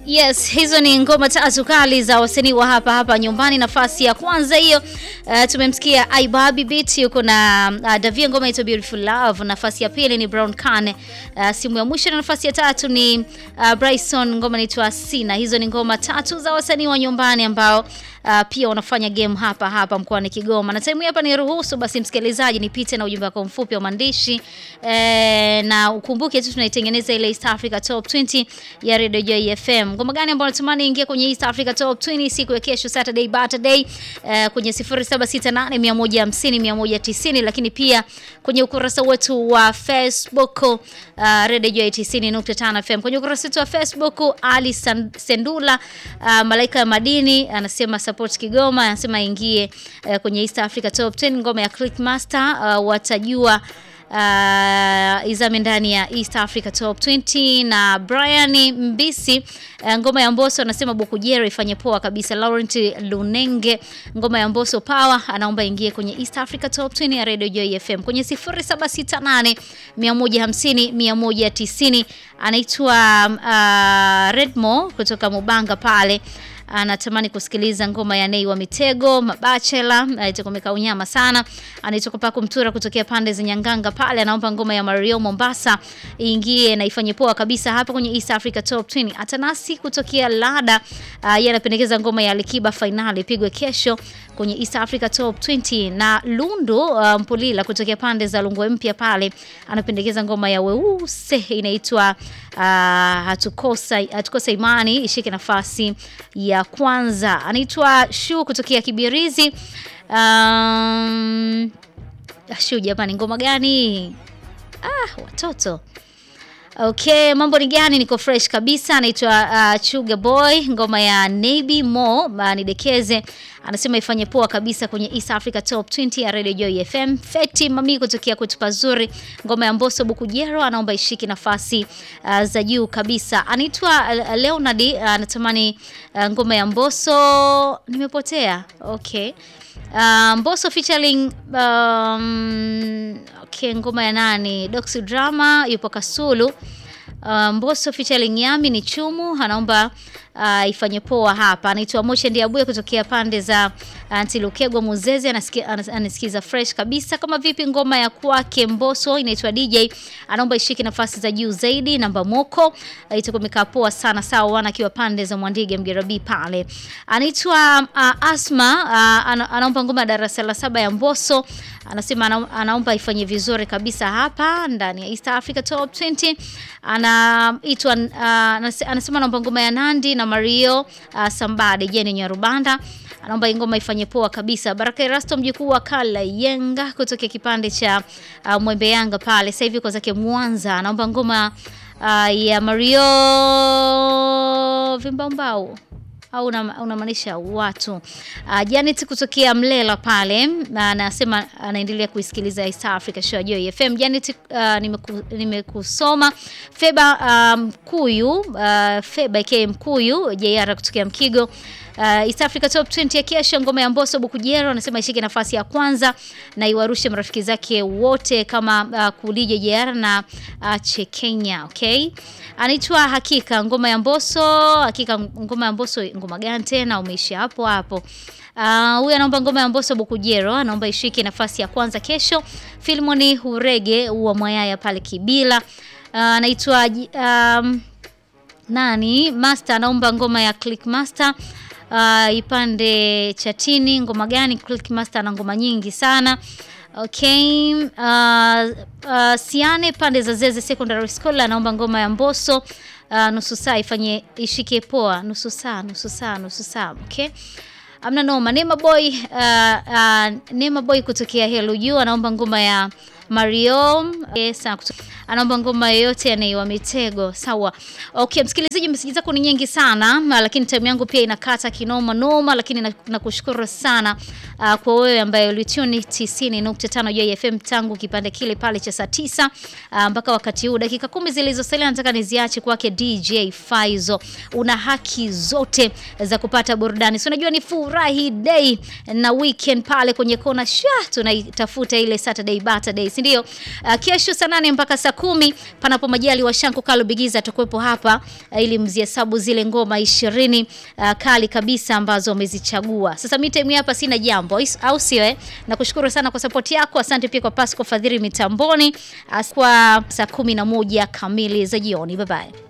Yes, hizo ni ngoma tatu kali za wasanii wa hapa hapa nyumbani. Nafasi ya kwanza hiyo, uh, tumemsikia Aibabi Beat yuko na uh, Davia, ngoma inaitwa Beautiful Love. Nafasi ya pili ni Brown Kane, uh, simu ya mwisho, na nafasi ya tatu ni uh, Bryson, ngoma inaitwa Sina. Hizo ni ngoma tatu za wasanii wa nyumbani ambao uh, pia wanafanya game hapa hapa mkoani Kigoma. Na time hapa ni ruhusu basi, msikilizaji, nipite na ujumbe wako mfupi wa maandishi eh, na ukumbuke tu tunaitengeneza ile East Africa Top 20 ya Radio Joy FM. Ngoma gani ambayo natumani ingie kwenye East Africa Top 20 siku ya kesho Saturday Saturday eh, kwenye 0768 150 190, lakini pia kwenye ukurasa wetu wa Facebook uh, Radio Joy 90.5 FM. Kwenye ukurasa wetu wa Facebook Ali San- Sendula uh, Malaika ya Madini anasema support Kigoma, anasema ingie uh, kwenye East Africa Top 10 ngoma ya Clickmaster uh, watajua uh, izame ndani ya East Africa Top 20 na Brian Mbisi uh, ngoma ya Mbosso anasema Bokujero ifanye poa kabisa. Laurent Lunenge ngoma ya Mbosso Power anaomba ingie kwenye East Africa Top 20 ya Radio Joy FM kwenye 0768 150 190 anaitwa uh, Redmo kutoka Mubanga pale anatamani kusikiliza ngoma ya Nei wa Mitego Mabachela, anaitoka unyama sana, anaitoka Paku Mtura kutokea pande za Nyanganga pale, anaomba ngoma ya Mario Mombasa iingie na ifanye poa kabisa hapa kwenye East Africa Top 20. Atanasi kutokea Lada, uh, yeye anapendekeza ngoma ya Alikiba Finali ipigwe kesho kwenye East Africa Top 20 na Lundu uh, Mpulila kutokea pande za Lungwe Mpya pale anapendekeza ngoma ya Weuse inaitwa uh, hatukosa hatukosa imani ishike nafasi ya kwanza. Anaitwa Shu kutokea Kibirizi. Um, Shu jamani, ngoma gani? Ah, watoto Okay, mambo ni gani? Niko fresh kabisa. Anaitwa uh, Chuga Boy, ngoma ya Navy Mo uh, nidekeze, anasema ifanye poa kabisa kwenye East Africa Top 20 ya Radio Joy FM. Feti Mami kutokea kwetu pazuri, ngoma ya Mbosso Bukujero anaomba ishiki nafasi uh, za juu kabisa. Anaitwa uh, Leonard uh, anatamani uh, ngoma ya Mbosso nimepotea. Okay. Uh, Mbosso featuring um, okay, ngoma ya nani? Doxy Drama yupo Kasulu. Uh, Mbosso featuring Yami ni Chumu anaomba uh, ifanye poa hapa. Anaitwa Moche Ndiabuye kutokea pande za Antilukegwa Muzezi, anasikia anas- anasikiza fresh kabisa. Kama vipi ngoma ya kwake Mbosso inaitwa DJ anaomba ishike nafasi za juu zaidi. Namba Moko uh, itakuwa imekaa poa sana sawa, wana akiwa pande za Mwandige Mgerabi pale. Anaitwa uh, Asma uh, ana, anaomba ngoma ya darasa la saba ya Mbosso anasema ana, anaomba ifanye vizuri kabisa hapa ndani ya East Africa Top 20. Anaitwa uh, anas- anasema anaomba ngoma ya Nandi na Mario uh, Sambade Jeni Nyarubanda anaomba hii ngoma ifanye poa kabisa. Baraka Erasto mjukuu wa Kala Yenga kutokea kipande cha uh, Mwembe Yanga pale, sasa hivi kwa zake Mwanza, anaomba ngoma uh, ya Mario Vimbaumbau au una- unamaanisha watu. Uh, Janet kutokea Mlela pale na anasema anaendelea kuisikiliza East Africa Show ya Joy FM. Janet uh, nimeku- nimekusoma. Feba uh, Mkuyu uh, Feba aka Mkuyu JR kutokea Mkigo Uh, East Africa Top 20 ya kesho, ngoma ya Mbosso Bukujero anasema ishike nafasi ya kwanza na iwarushe marafiki zake wote kama uh, Kulije JR na uh, Chekenya. Okay, anaitwa Hakika, ngoma ya Mbosso. Hakika, ngoma ya Mbosso, ngoma gani tena? Umeisha hapo hapo. Uh, huyu anaomba ngoma ya Mbosso Bukujero, anaomba ishike nafasi ya kwanza kesho. Filmoni Hurege wa Mwayaya pale Kibila. Uh, anaitwa um, nani Master anaomba ngoma ya Click Master uh, ipande chatini. Ngoma gani? Click Master ana ngoma nyingi sana. Okay, uh, uh, Siane pande za Zeze Secondary School anaomba ngoma ya Mbosso uh, nusu saa ifanye ishike poa, nusu saa, nusu saa, nusu saa. Okay. Amna noma. Nema Boy uh, uh, Nema Boy kutokea Hello You anaomba ngoma ya Mario yes, kuto- anaomba ngoma yoyote yanaiwa mitego. Sawa. Okay, msikilizaji, meseji zako ni nyingi sana, na lakini time yangu pia inakata kinoma noma, lakini na- nakushukuru sana uh, kwa wewe ambaye ulituni 90.5 JFM tangu kipande kile pale cha saa tisa uh, mpaka wakati huu, dakika kumi zilizosalia nataka niziache kwake DJ Faizo. Una haki zote za kupata burudani, si unajua ni furahi day na weekend pale kwenye kona sha tunaitafuta ile Saturday Saturday, si ndio? Uh, kesho saa nane mpaka saa kumi panapo majali wa Shanku Kalo Bigiza atakuwepo hapa uh, ili mzihesabu zile ngoma ishirini uh, kali kabisa ambazo wamezichagua. Sasa mimi time hapa sina jambo au sio eh? Nakushukuru sana kwa support yako. Asante pia kwa Pasco Fadhili mitamboni uh, kwa saa kumi na moja kamili za jioni. Bye bye.